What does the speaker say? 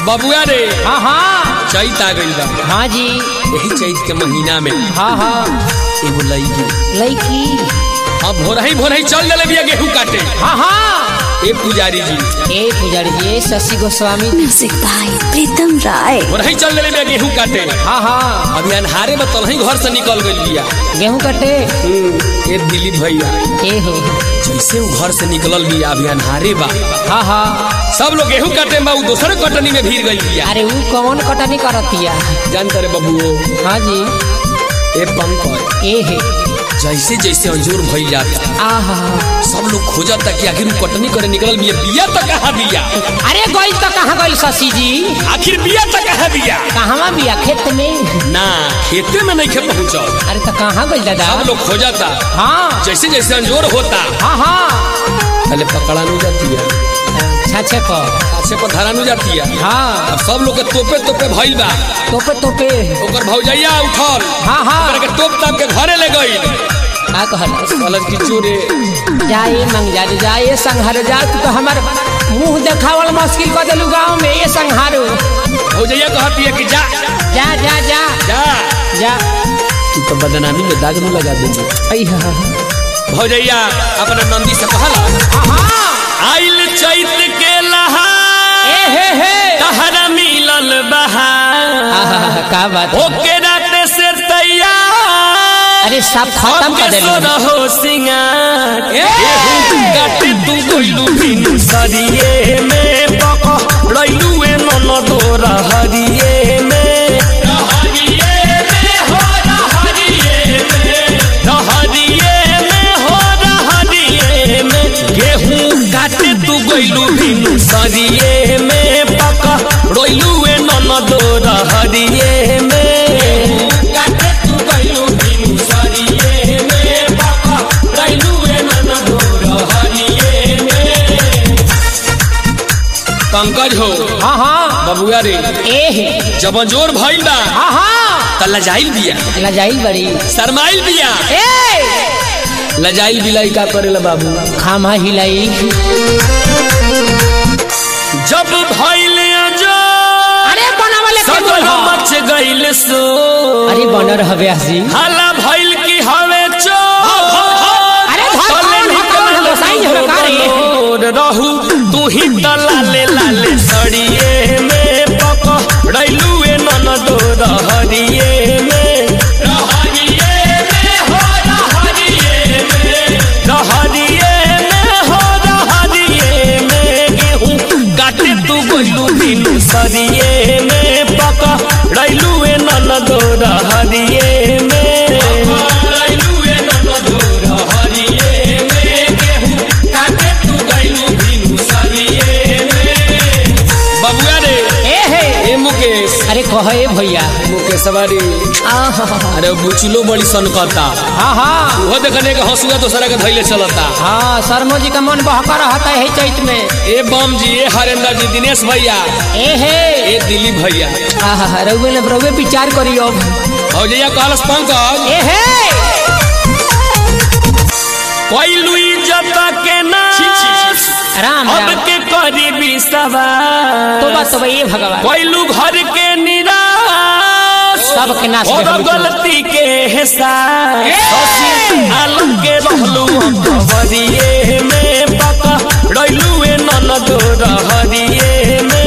बबुआ रे हाँ हाँ चैत आ गइल बा हाँ जी यही चैत के महीना में हाँ हाँ एगो लईकी लड़की अब भोरही भोरही चल दिले बिया गेहूं काटे हाँ हाँ ए पुजारी जी ए पुजारी जी ए शशि गोस्वामी म्यूजिक बाय प्रीतम राय भोरही चल दिले बिया गेहूं काटे हाँ हाँ अभी अनहारे में तलही घर से निकल गइल बिया गेहूं कटे हम्म, ए दिलीप भैया ए हो जैसे वो घर से निकलल बिया अभी अनहारे बा हाँ हाँ सब लोग गेहूं काटे में उ दोसर कटनी में भीड़ गइल बिया अरे वो कौन कटनी करतिया जानते रे बबुओ हाँ जी ए पंकज ए है जैसे जैसे अंजूर भइल जाता आहा सब लोग खोजता कि आखिर उ कटनी करे निकलल बिया बिया तो कहाँ बिया अरे गई तो कहाँ गई शशि जी आखिर बिया तो कहाँ बिया कहवा बिया खेत में ना खेते में नहीं खे पहुंचल अरे तो कहाँ गई दादा सब लोग खोजता हाँ जैसे जैसे अंजोर होता हाँ हाँ पहले पकड़ा नहीं जाती है छाछे को अच्छे पर धरा नहीं जाती है हाँ अब सब लोग के तोपे तोपे भइल बा तोपे तोपे ओकर भौजैया उठल हाँ हाँ ओकरा के तोप ताप के घरे ले गई का कहल कहलस कि चोरे जाए मंग जा जाए संहार जा तू तो हमार मुंह देखावल मुश्किल कर देलू गाँव में ये संहारो भौजैया कहती है कि जा जा जा जा जा जा तू तो बदनामी में दाग न लगा देंगे अइहा भौजैया अपना नंदी से कहला हाँ आइल चैत के लहा ए हे हे तहरा मिलल बहार आहा, का बात है। ओके रात से तैयार अरे सब खत्म कर देलू रहो सिंगार गेहूं काटे तू गोइलू बिनु सरिये में पक रइलू ए नन दोरा हरिये में रहरिये में हो रहरिये में रहरिये में हो रहरिये में गेहूं काटे तू गोइलू बिनु सरिये में पक रइलू ए नन दोरा हरिये में काटे तू गोइलू बिनु सरिये में पक रइलू ए नन दोरा हरिये में पंकज हो हाँ हाँ बबुआ रे ए हे जब जोर भइल बा हाँ हाँ त लजाइल बिया लजाइल बड़ी शरमाइल बिया ए लजाइल बिलाई का करेला बाबू खामा हिलाई जब भइल जो अरे बनावले के बोल सगरो मच गइल सो अरे बनर हवे हसी हाला भइल की हवे चो अरे धर कौन हो कौन हो गोसाई हो का रे रहू तू ही त लाले लाले सड़िए में पक रइलू ए नन दो रहरिए में रहरिए में हो रहरिए में रहरिए में हो रहरिए में गेहूं काटे तू गोइलू बिनु सरिए में पक रइलू ए नन दो रहरिए में रइलू ए नन दो रहरिए में गेहूं काटे तू गइलू बिनु सरिए में बबुआ रे ए हे ए मुकेश अरे कहे भैया मुकेश सवारी आहा, अरे बुचलो बड़ी सनकता हाँ हाँ वो देखने के हंसुआ दूसरा के धैले चलता हाँ शर्मो जी का मन बहका रहता है चैत में ए बम जी ए हरेंद्र जी दिनेश भैया ए हे ए दिलीप भैया आहा रउवे ने रउवे विचार करियो और जैया कहलस पंकज ए हे कोइलू इज्जत के नाश राम अब राम के करी बिसवा तो बात तो ये भगवान कोइलू घर के निराश सबके नाश और में हम गलती के एहसास आलम के रहलू खबरिए में पका रइलू ए नन दो रहरिए में